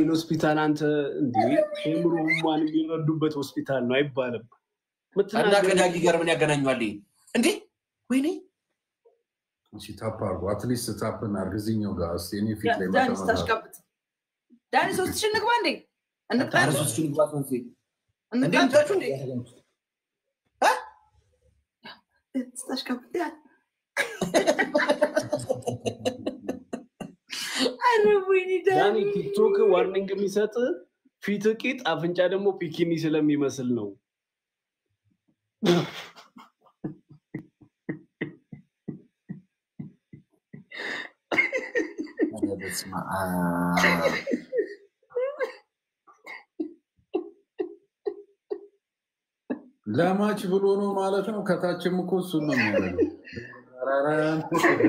ይህን ሆስፒታል አንተ እንዲ ምሮ ህሙማን የሚረዱበት ሆስፒታል ነው አይባልም። እና ምትናገረው ከዳጊ ጋር ምን ያገናኘዋል? ይሄ? እንዴ ወይኔ እሺ ታፕ አድርጎ አትሊስት ታፕን አድርግ እዚህኛው ጋር እስኪ እኔ ፊት ላይ ዳኒ መቀመጥ ስታሽቃብጥ ዳኒ ሶስት ሺህ እንግባ እንዴ እንቅጣቸው ታረሶች ግባት ነው እንቅጣቸው እንዴ ስታሽቃብጥ ያ ኧረ ወይኔ ዳኒ ዳኒ ቲክቶክ ዋርኒንግ የሚሰጥ ፊት ቂጥ አፍንጫ ደግሞ ፒኪኒ ስለሚመስል ነው። ኧረ በስመ አብ። ለማች ብሎ ነው ማለት ነው። ከታችም እኮ እሱን ነው የሚያደርገው። ራራን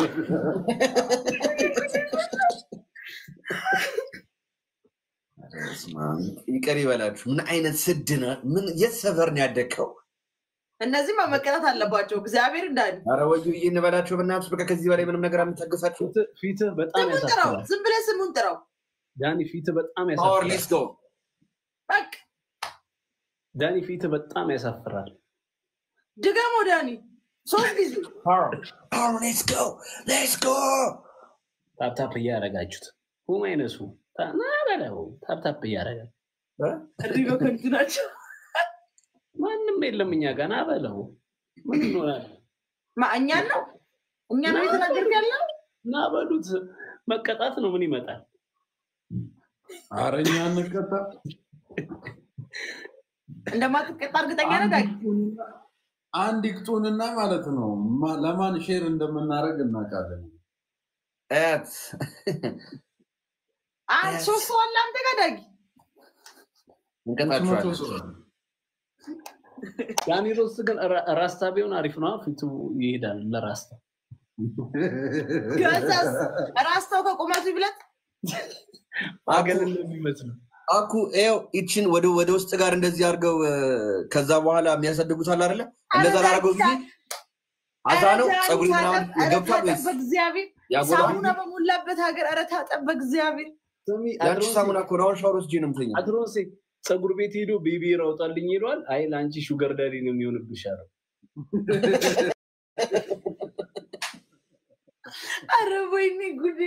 ኧረ በስመ አብ። ይቅር ይበላችሁ። ምን አይነት ስድ ነው? ምን የት ሰፈር ነው ያደግከው? እነዚህማ መቀጣት አለባቸው እግዚአብሔር እንዳኒ ኧረ ወዩ ብዬ እንበላቸው በእናትህ። በቃ ከዚህ በላይ ምንም ነገር አንታገሳቸው። ፊትህ- ፊትህ በጣም ስሙን ጥራው ያሳፍራል። ዝም ብለህ ስሙን ጥራው ዳኒ ፊትህ በጣም ፓወር ያሳፍራል። ሌትስ ጎ በቃ ዳኒ ፊትህ በጣም ያሳፍራል። ድገሞ ዳኒ ሶስት ጊዜ ፓወር ሌትስ ጎ ሌትስ ጎ ታፕታፕ እያደረጋችሁት ሁም አይነሱ ና በለው ታፕታፕ እያደረጋችሁ እሪ በከንቱ ናቸው ማንም የለም እኛ ጋር ና በለው ምን እንሆናለን? ማ እኛን ነው እኛን ነው የተናገርክ ያለው ና በሉት መቀጣት ነው ምን ይመጣል? አረኛ እንቀጣ እንደማትቀጣ እርግጠኛ ነህ ዳጊ አንድ ይቅጡንና ማለት ነው ማ- ለማን ሼር እንደምናደርግ እናውቃለን። እት አንድ ሶስት ሰው አለ አንተ ጋር ዳጊ መቶ እንቀጣችኋለን። ሰው ነው። ዳኒ ሮስት ግን ራ- ራስታ ቢሆን አሪፍ ነው። ፊቱ ይሄዳል ለራስታ ከዛስ ራስታው ከቁመቱ ይብለጥ አገል እንደሚመስለው አኩ ይኸው ይችን ወደ ወደ ውስጥ ጋር እንደዚህ አድርገው እ፣ ከዛ በኋላ የሚያሳድጉት አለ አይደለ? እንደዛ ላደረገው ጊዜ አዛ ነው ፀጉሪ ምናምን ገብቷል ወይስ በእግዚአብሔር ያጎላል? ሳሙና በሞላበት ሀገር ኧረ ታጠብ በእግዚአብሔር ስሚ ያንቺ አድሮንሴ- ሳሙና እኮ ነው። አሁን ሻወር ወስጄ ነው የምተኛው። አድሮንሴ ፀጉር ቤት ሄዶ ቤቢ ራውጣልኝ ይለዋል። አይ ለአንቺ ሹገር ዳዲ ነው የሚሆንብሽ አለው። ኧረ ወይኔ ጉዴ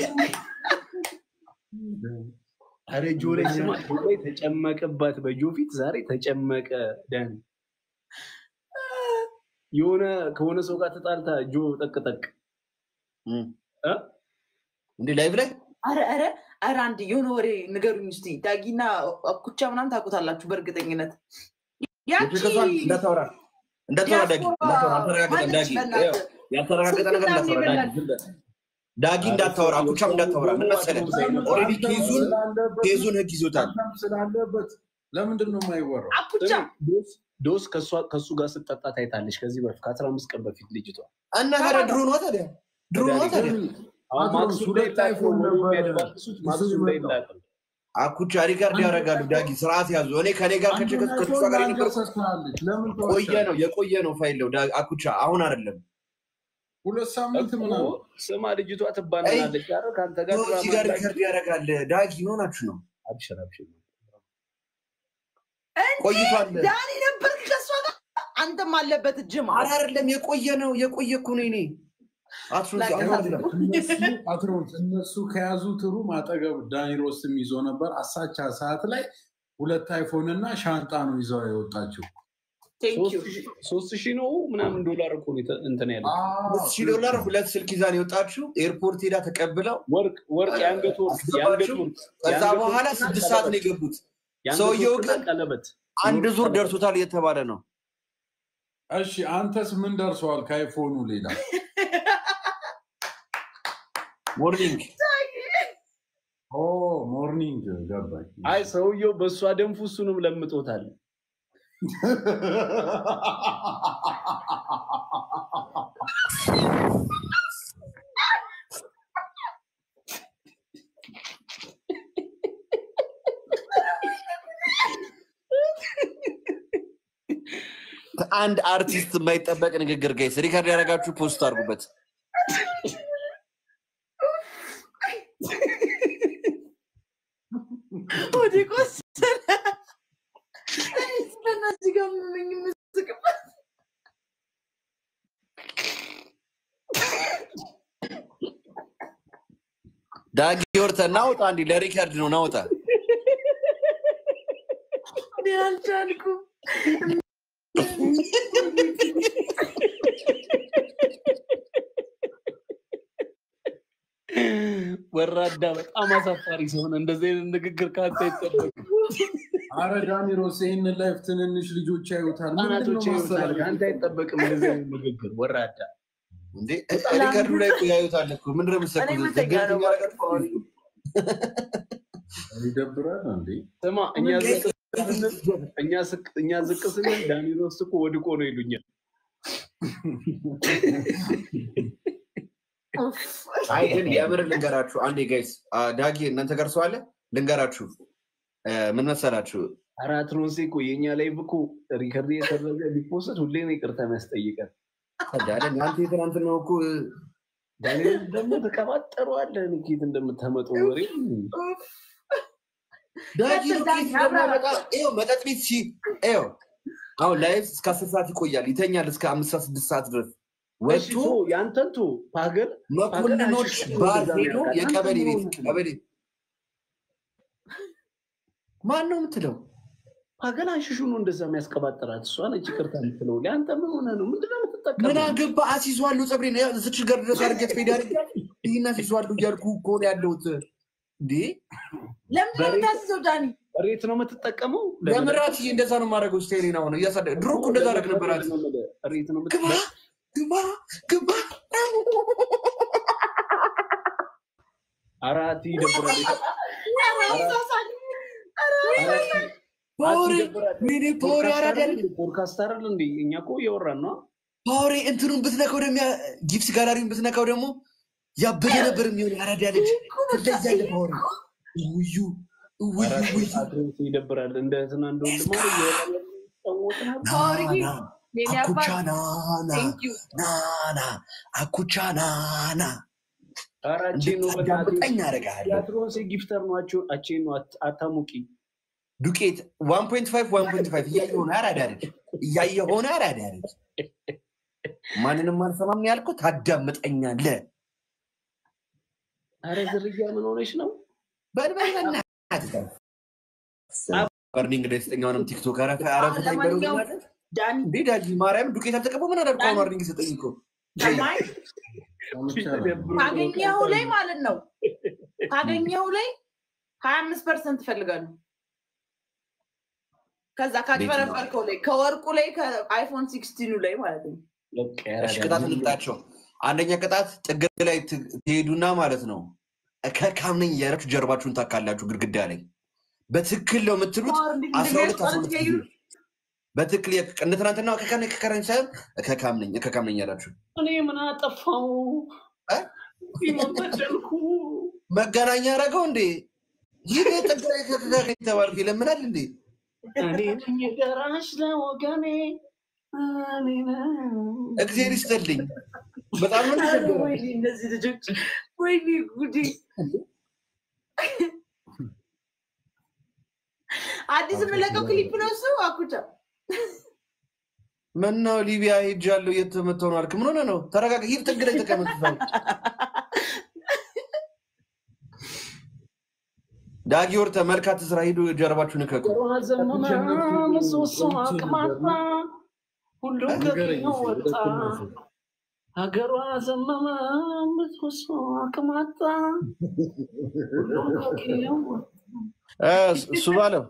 አረ ጆ ላይ ስማ ጆ ላይ ተጨመቀባት። በጆ ፊት ዛሬ ተጨመቀ። ዳኒ የሆነ ከሆነ ሰው ጋር ተጣልታ ጆ ጠቅጠቅ እም። እ? እንዴ ላይቭ ላይ ኧረ ኧረ ኧረ አንድ የሆነ ወሬ ንገሩኝ እስኪ ዳጊና አኩቻ ምናምን ታውቁታላችሁ በእርግጠኝነት ያቺ ከሷን እንዳታወራ እንዳታወራ ዳጊ እንዳታወራ አልተረጋገጠም ዳጊ ይኸው ያልተረጋገጠ ነገር እንዳታወራ ዳጊ ዝም በል። ዳጊ እንዳታወራ አኩቻም እንዳታወራ ምን መሰለህ ኦልሬዲ ኬዙን ኬዙን ህግ ይዞታል አንተም ስላለበት ለምንድን ነው የማይወራው? አኩቻ ዶስ ዶስ ከእሷ- ከእሱ ጋር ስጠጣ ታይታለች። ከዚህ በፊት ከአስራ አምስት ቀን በፊት ልጅቷ እና ታዲያ ድሮ ነዋ ታዲያ ድሮ ነዋ ታዲያ አሁን አድሮስ ማክሱ ሁለት እንዳይላቅ አይፎን ነው ነበረ። የሚያደባብሱት። ማክሱ ይዞ እንዳይላቅ ነው። አኩቻ ሪካርድ ያደርጋሉ ዳጊ ስርዓት ያዙ እኔ ከኔ ጋር ከቸከስ ከሷ ጋር የነበረ ሰስታለች። ለምን ቆየ ተዋሻለች? ነው የቆየ ነው ፋይል ነው ዳ- አኩቻ አሁን አይደለም ሁለት ሳምንት እኮ ምናምን ስማ ልጅቷ ትባናለች። ኧረ ከአንተ ጋር ኖ፣ እዚህ ጋር ሪካርድ ያደርጋል ዳጊ ሆናችሁ ነው አብሽር አብሽር። ቆይቷል ዳኒ ነበርክ ከእሷ ጋር አንተም አለበት እጅማ ኧረ አይደለም የቆየ ነው የቆየ እኮ ነው እኔ አትሩዝ ላቀ- አሁን አይደለም እነሱ አትሮንስ እነሱ ከያዙት ሩም አጠገብ ዳኒ ሮስትም ይዞ ነበር። አሳቻ ሰዓት ላይ ሁለት አይፎን እና ሻንጣ ነው ይዘው የወጣችው። ቴንክ ዩ ሶስት ሺህ ነው ምናምን ዶላር እኮ ነው የተ- እንትን ያለ ሁለት ሺህ ዶላር ሁለት ስልክ ይዛን የወጣችው ኤርፖርት ሄዳ ተቀብለው ወርቅ ወርቅ የአንገት ወርቅ የአንገት አስገባችሁ? ወርቅ ከዛ የአንገት በኋላ ወርቅና ስድስት ሰዓት ነው ቀለበት። የገቡት የአንገት ሰውየው ወርቅና ግን ቀለበት አንድ የወርቅ ዙር ቀለበት። ደርሶታል እየተባለ ነው እሺ አንተስ ምን ደርሰዋል? ከአይፎኑ ሌላ ሞርኒንግ ኦ ሞርኒንግ ገባኝ። አይ ሰውየው በእሷ ደንፉ እሱንም ለምጦታል። ከአንድ አርቲስት የማይጠበቅ ንግግር ጋይስ ሪካርድ ያደረጋችሁ ፖስት አድርጉበት ወደ ቆሰለ እዚህ ጋር ምመኝ የምስቅበት ዳጊ ወርተ ናውጣ እንዲ ለሪከርድ ነው ናውጣ። እኔ አልቻልኩም። ወራዳ በጣም አሳፋሪ ሲሆን እንደዚህ አይነት ንግግር ከአንተ አይጠበቅም። አረ ዳኒሮስ ይህንን ላይፍ ትንንሽ ልጆች ያዩታል። ምንድን ነው ህጻናቶች ይወታል ማስተላለፍ? ከአንተ አይጠበቅም እንደዚህ አይነት ንግግር ወራዳ። እንዴ ሪከርዱ ላይ እኮ ያዩታል እኮ ምንድን ነው እኔ የምትሰኩት? የምተኛ ነው ዘገምተኛ ነገር ይደብራል እንዴ? ስማ እኛ ዝቅ ስንል እኛ ስቅ- እኛ ዝቅ ስንል ዳኒሮስ እኮ ወድቆ ነው ይሉኛል። አይ ግን የምር ልንገራችሁ አንዴ ጋይስ፣ ዳጊ እናንተ ጋር ሰው አለ ልንገራችሁ። እ፣ ምን መሰላችሁ አራት ሮንሴ እኮ የእኛ ላይ እኮ ሪከርድ የተደረገ ቢፖስት ሁሌ ነው ይቅርታ የሚያስጠይቀን። ታዲያ አንተ የትናንት ነው እኮ ዳኒኤል ደግሞ ተቀባጠረዋለህ ንኬት እንደምታመጡ ወሬ ዳጊ ቀጥል ዳጊ፣ ዱቄት እንደሚያመጣ ይኸው መጠጥ ቤት ሲ ይኸው አሁን ላይፍ እስከ አስር ሰዓት ይቆያል ይተኛል እስከ አምስት ሰዓት ስድስት ሰዓት ድረስ ወጥቶ ወጥቶ ያንተን ቶ ፓገል መኮንኖች ባር ሄዶ የቀበሌ ቤት ቀበሌ ማን ነው የምትለው? ፓገል አንሽሹ ነው እንደዛ የሚያስቀባጠራት እሷ ነች ይቅርታ የምትለው። ለአንተ ምን ሆነ ነው ምንድነው ምን የምትጠቀመው? አገባ አሲዟለሁ ፀጉሬን ዝች ጋር ድረስ አድርጌት ፌድ አድርጌ ይህን አሲዟለሁ እያልኩ እኮ ነው ያለሁት እንዴ ለምንድን ነው የምታስይዘው ዳኒ? ሬት ነው የምትጠቀመው? ለምራት እንደዛ ነው የማደርገው ስቴሪና ሆነ እያሳደ ድሮ እኮ እንደዛ አደርግ ነበራት ሬት ነው ግባ ግባ ግባ አራት ይደብራል። ፓወሬ ወይኔ ፓወሬ አራዳል ፖድካስት አይደል እንዴ? እኛ እኮ እያወራን ነው። ፓወሬ እንትኑን ብትነካው ደግሞ ያ- ጊፍት ጋላሪውን ብትነካው ደግሞ ያበደ ነበር የሚሆን አራዳ ልጅ ትለያለ ፓወሬ ውዩ ውዩ አራት ውዩ አትሬት ይደብራል። እንደ እንትና እንደ ወንድም አይደል እያወራን ያለው ጫወትን አይደል? ናና የኔ አባት አኩቻ ናና ቴንክ ዩ ናና አኩቻ ናና ኧረ አቼ ነው በእናትህ። እንድታዳምጠኝ አደርግሃለሁ የአትሮንሴ ጊፍተር ነው። አቼ- አቼ ነው አት- አታሙቂ ዱቄት ዋን ፖይንት ፋይቭ ዋን ፖይንት ፋይቭ እያየ ሆነ አራዳ ልጅ እያየ ሆነ አራዳ ልጅ ማንንም አልሰማም ያልኩት ታዳምጠኛለህ አረ ዝርያ ምን ሆነች ነው? በልበልና በርኒንግ ደስተኛውንም ቲክቶክ አረፈ አረፈ ለማንኛውም ዳኒ እንዴ ዳጊ ማርያም ዱቄት አልተቀበው ምን አደርገው አሁን ዋርኒንግ ሰጠኝ እኮ ሰማይ ሰምቻለሁ። ካገኘው ላይ ማለት ነው ካገኘው ላይ ሀያ አምስት ፐርሰንት ይፈልጋሉ። ከዛ ካጭበረበርከው ላይ ከወርቁ ላይ ከአይፎን ሲክስቲኑ ላይ ማለት ነው። በቃ እሺ ያራዳ ቅጣት ልጅ። እንቅጣቸው አንደኛ ቅጣት ጥግ ላይ ት- ትሄዱና ማለት ነው ከካም ነኝ እያላችሁ ጀርባችሁን ታካላችሁ ግድግዳ ላይ በትክክል ነው የምትሉት አስራ ሁለት አስራ ሁለት ጊዜ በትክክል የክ- እንደ ትናንትና ከካም ከከረኝ ሳይሆን ከካም ነኝ ከካም ነኝ ያላችሁ እኔ ምን አጠፋው? እ? በደልኩ። መገናኛ አደረገው እንዴ ይህ ጥግ ላይ ከካም የተባልኩ ይለምናል እንዴ እኔ ነኝ ደራሽ ለወገኔ እኔ ነኝ። እግዚአብሔር ይስጥልኝ በጣም ነው ኧረ የተቸገረው። ወይኔ እነዚህ ልጆች ወይኔ ጉዴ! አዲስ የምለቀው ክሊፕ ነው እሱ አኩቻ ምነው ሊቢያ ሄጃለሁ እየተመተው ነው አልክ ምን ሆነ ነው ተረጋጋ ሂድ ጥግ ላይ ተቀመጥ ዳጊ ወርተ መልካት ስራ ሂዱ ጀርባችሁን እከቁ ሀገሯ ዘመመ ምሰሶ አቅማጣ ሁሉም ንገረኝ ከፊት እስኪ፣ ወደ ወጣ። ቅናሹ። ሀገሯ ዘመመ ምሰሶ አቅማጣ ሁሉም ከፊት ወጣ። እሱ ባለው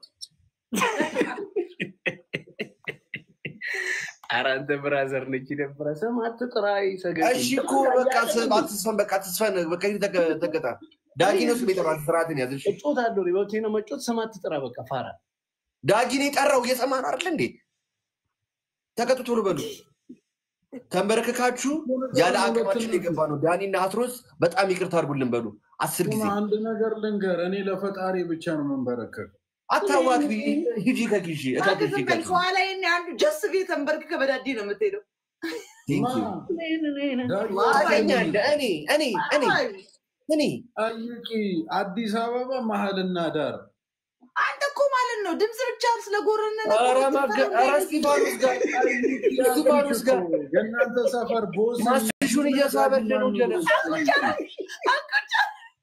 ኧረ አንተ ብራዘር ነች ደብረ ስም አትጥራ ይሰገድ እሺ እኮ በቃ ስም አትስፈን በቃ አትስፈን በቃ ሂድ ተገ- ተገጣ ዳጊ ነው ስም የጠራው ስርዓትን ያዝ እሺ እጮት አለው በብቴ ነው መጮት ስም አትጥራ በቃ ፋራ ዳጊን የጠራው እየሰማ ነው አይደል እንዴ ተቀጡ ቶሎ በሉ ተንበረከካችሁ ያለ አቅማችን የገባ ነው ዳኒና አትሮስ በጣም ይቅርታ አድርጉልን በሉ አስር ጊዜ ቁም፣ አንድ ነገር ልንገር፣ እኔ ለፈጣሪ ብቻ ነው መንበረከክ። አታዋት ሂጂ ከኪሺ እከኪሺ ዝም በል ከኋላ ይሄን አንዱ ጀስ ቤት ተንበርክከህ በዳዲ ነው የምትሄደው። እኔ እኔ እኔ እኔ ጠይቂ፣ አዲስ አበባ መሀልና ዳር ነው? ድምፅ ብቻ ስለጎረነ ነው። ኧረ መፍገ- ኧረ እስጢፋኖስ ጋር እስጢፋኖስ ጋር የእናንተ ሰፈር ቦስ ማስሹን እየሳበልህ ነው ጀለስ አቁጫ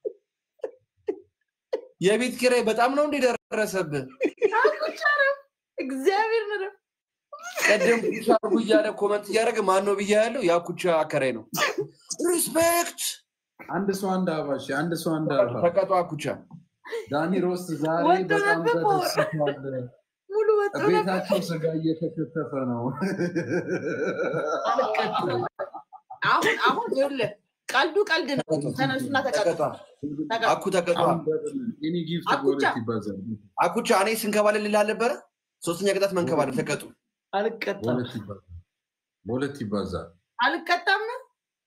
የቤት ኪራይ በጣም ነው እንዴ ደረሰብህ? አቁጫ ነው። እግዚአብሔር ነው። ቀደም ኩቻ አርጉ እያለ ኮመንት እያደረገ ማን ነው ብያ ያለው ያ ኩቻ አከራይ ነው። ሪስፔክት አንድ ሰው አንድ አባሽ አንድ ሰው አንድ አባ ተቀጧ ኩቻ ዳኒ ሮስት ዛሬ ወንድ በጣም ነበር እኮ። ተደስቷል። ሙሉ ወጥ ነበር። ቤታቸው ስጋ እየተከተፈ ነው። አሁን አሁን ይኸውልህ ቀልዱ ቀልድ ነው። ተነሱና ተቀጡ። ተቀጧ አኩ ተቀጧ ኤኒ ጊፍት አኩቻ። ጎረት ይባዛል። አኩቻ እኔ ስንከባለል ልልህ አልነበረ? ሶስተኛ ቅጣት መንከባለል ተቀጡ። አልቀጣም። በሁለት ይባዛል። በሁለት ይባዛል። አልቀጣም ነው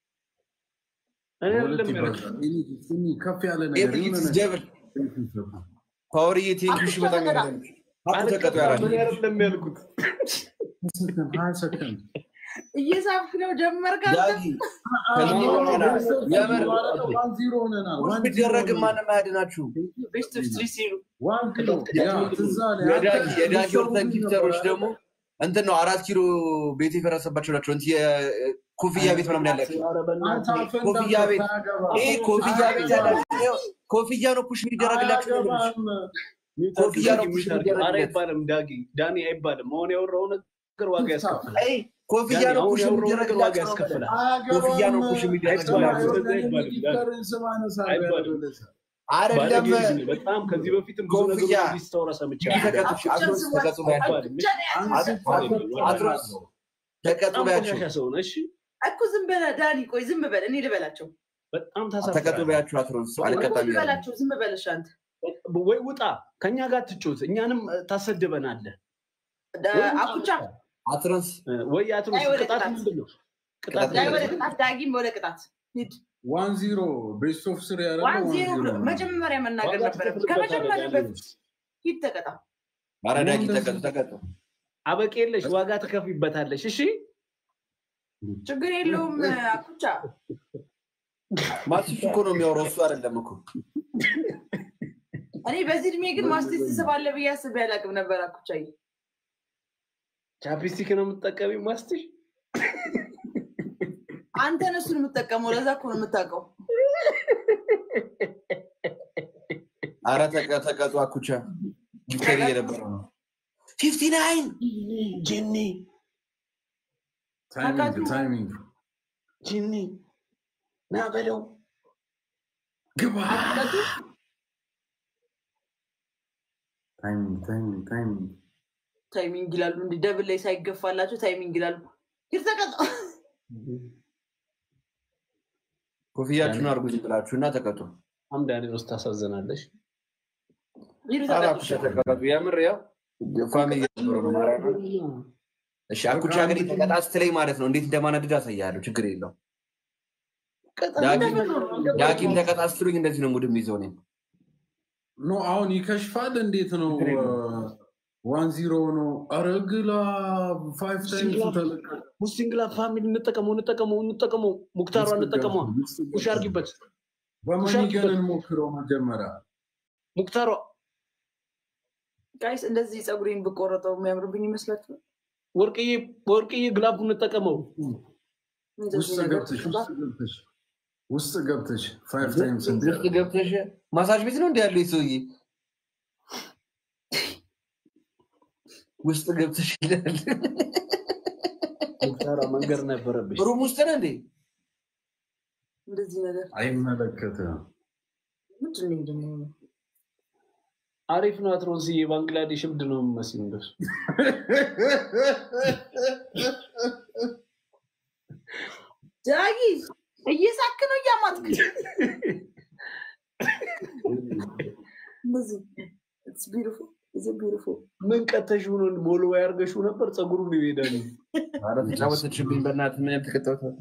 እኔ በሁለት አይደለም ያልኩት። ይባዛል። ኤኒ ጊፍት ኤኒ ከፍ ያለ ነገር የሆነ ኤቭሪቲስ ነገር ደብል ፓወርዬ ቴንኪሽ በጣም ያለ አኩ ተቀጡ ያራል እኔ አይደለም ያልኩት። ሰከንድ ሀያ ሰከንድ እየሳብክ ነው ጀመርክ። ዳጊ ከዚህ በኋላ የምር ዋን ዚሮ ሆነናል። ውስጥ ዋን ዚሮ ቢደረግም ሆነናል። ማንም አያድናችሁ። ቤስት ኦፍ ስትሪ ሲሉ ዋን ኪሎ ያ ትዝ አለ። የዳጊ አንተ የዳጊ ሰው ወርተን ምን ጊፍተሮች ነበር? ደግሞ እንትን ነው አራት ኪሎ ቤት የፈረሰባቸው ናቸው። እንትን የኮፍያ ቤት ምናምን ያላቸው ኧረ አንተ በእናትህ አፈንዳ ኮፍያ ቤት አታገባም። ይህ ኮፍያ ቤት ያላቸው ይኸው ኮፍያ ነው ፑሽ የሚደረግላቸው ነው የምልሽ። አያገባም። ኮፍያ ነው ፑሽ ኧረ የሚደረግለት አይባልም ዳጊ ዳኒ አይባልም። አሁን ያወራው ነገር ዋጋ ያስከፍላል። አይ ኮፍያ ዳኒ ነው አሁን ፑሽ ያወራው ነገር ዋጋ የሚደረግላቸው ነው ያስከፍላል። ኮፍያ ነው ፑሽ የሚደረግላቸው ጊፍተርን ስም አነሳለሁ አይባልም። ያለው አይደለም ባለጌ ልጅ ነው። በጣም ከዚህ በፊትም ብዙ ኮፍያ ነገሮች እንዲህ ስታወራ ሰምቻለሁ። ተቀጡ አትሮስ ተቀጡ ባያቸው አይባልም። አትሮስ ተቀጡ በጣም ባያቸው ቆሻሻ ሰው ነህ። እሺ እኮ ዝም በለ ዳኒ፣ ቆይ ዝም በል እኔ ልበላቸው። በጣም ተቀጡ ታሳፍራለህ። ባያቸው አትሮስ እኮ አልቀጣም ይላል። ልበላቸው፣ ዝም በለሽ አንተ። ወይ ውጣ፣ ከኛ ጋር ትጮት፣ እኛንም ታሰድበናለህ። ዳ- አኩቻ አትሮስ ወይ አትሮስ አይ፣ ወደ ቅጣት ቅጣት። ምንድን ነው? ቅጣት ቅጣት ዳይ ምንድን ወደ ነው? ቅጣት፣ ዳጊም ወደ ቅጣት ሂድ። ዋን ዚሮ ቤስት ኦፍ ስሪ ያደረገው ዋን ዋን ዜሮ ዚሮ ብሎ ነው። መጀመሪያ መናገር ዋጋ ነበረብን። ትከፍልበታለህ ከመጀመሪያ ዳኒ። በፊት ሂድ ተቀጣ። ኧረ ዳጊ ተቀጡ ተቀጡ አበቄ የለሽ ዋጋ ትከፍይበታለሽ። እሺ ችግር የለውም አኩቻ። ማስሱ እኮ ነው የሚያወራው እሱ አይደለም እኮ እኔ በዚህ እድሜ ግን ማስቴት ትስባለህ ብዬ አስቤ አላውቅም ነበር አኩቻዬ። ቻፕስቲክ ነው የምትጠቀሚው ማስትሽ? አንተ እነሱን የምጠቀመው ለዛ እኮ ነው የምታውቀው። አረ ተቀ- ተቀጡ አኩቻ ጊፍተር እየነበረ ነው ፊፍቲ ናይን ጂኒ ታይሚንግ ታይሚንግ ጂኒ ና በለው ግባ ታይሚንግ ታይሚንግ ታይሚንግ ታይሚንግ ይላሉ እንዲህ ደብል ላይ ሳይገፋላቸው ታይሚንግ ይላሉ። ሂድ ተቀጣ። ኮፍያችሁን አድርጉ ዝም ብላችሁ እና ተቀጡ አምዳኔ ውስጥ ታሳዝናለሽ። ሂድ አረ ተቀጣ። አኩቻ ተቀጡ የምር ያው ፋሚሊ እየነበረ ነው ማርያምን። እሺ አኩቻ እንግዲህ ተቀጣ ስትለኝ ማለት ነው እንዴት እንደማናድድ አሳያለሁ ችግር የለው ዳጊም ተቀጣ ስትሉኝ እንደዚህ ነው ሙድም ይዘው እኔም ኖ አሁን ይከሽፋል። እንዴት ነው ዋን ዚሮ ነው? አረ ግላ ፋይቭ ታይምስ ተለቀ። ሙስሊንግላ ፋሚሊ እንጠቀመው እንጠቀመው እንጠቀመው ሙክታሯ እንጠቀመው ውሽ አርጊበት በመኒገን እንሞክረው መጀመሪያ። ሙክታሯ ጋይስ እንደዚህ ፀጉሬን ብቆረጠው የሚያምርብኝ ይመስላችኋል? ወርቅዬ ወርቅዬ ግላቡ እንጠቀመው እንደዚህ ውስጥ ነገር ገብተሽ ውስጥ ገብተሽ ውስጥ ገብተሽ ፋይቭ ታይምስ ውስጥ ገብተሽ ማሳጅ ቤት ነው እንዲ ያለው ሰውዬ ውስጥ ገብተሽ ይላል ሙክታሯ መንገድ ነበረብሽ። ሩም ውስጥ ነው እንዴ እንደዚህ ነገር አይመለከትም። ምንድን ነው ምንድን ነው? አሪፍ ነው አትሮንስዬ። ባንግላዴሽ እብድ ነው የምመስል እንደሱ ዳጊ እየሳክ ነው እያማጥክ እንደዚህ It's beautiful. It's a beautiful. ምን ቀተሽ ሆኖ ሞሎ ያርገሽው ነበር ፀጉሩን ይሄዳል። ኧረ ተጫወተችብኝ በእናትህ ምን ያልተቀጣሁት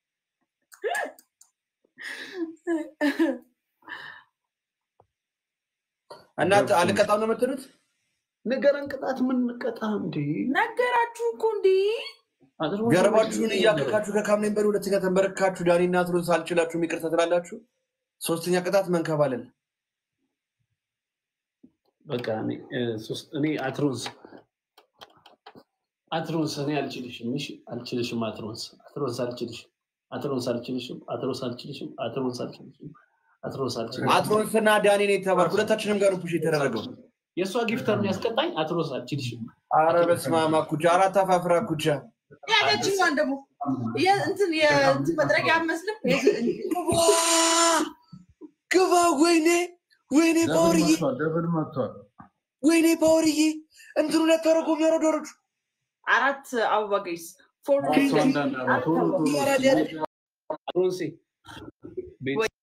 እናት አልቀጣም ነው የምትሉት ንገረን ቅጣት ምን ቀጣ እንዴ? ነገራችሁ እኮ እንዴ አትሮንስ ገረባችሁን እያከካችሁ ከካምኔን በል ሁለተኛ ተንበረካችሁ ዳኒ እና ትሩን ሳልችላችሁ ይቅርታ ትላላችሁ ሶስተኛ ቅጣት መንከባለል በቃ እኔ- እ፣ ሶስት- እኔ አትሮንስ አትሮንስ እኔ አልችልሽም። እሺ አልችልሽም። አትሮንስ አትሮንስ አልችልሽም። አትሮንስ አልችልሽም። አትሮንስ አልችልሽም። አትሮንስ አልችልሽም። አትሮንስ አልችልሽም። አትሮንስ እና ዳኒ ነው የተባልኩ። ሁለታችንም ጋር ነው ፑሽ የተደረገው። የእሷ ጊፍተር ነው ያስቀጣኝ። አትሮንስ አልችልሽም። አረ በስመ አብ አኩቻ፣ አራት አፋፍራ አኩቻ። ያለችኛዋን ደግሞ የእንትን የእንትን መጥረጊያ አመስልም ግባ! ወይኔ ወይኔ ደብል ፓወርዬ፣ መጥቷል። ደብል መጥቷል። ወይኔ ፓወርዬ፣ እንትኑ ለተረጎ የሚያረዶሮች አራት አበባ ገይስ ፎር እሱ አንዳንድ አመት ቶሎ ቶሎ ይወራል ያለ- አትሮንሴ ቤት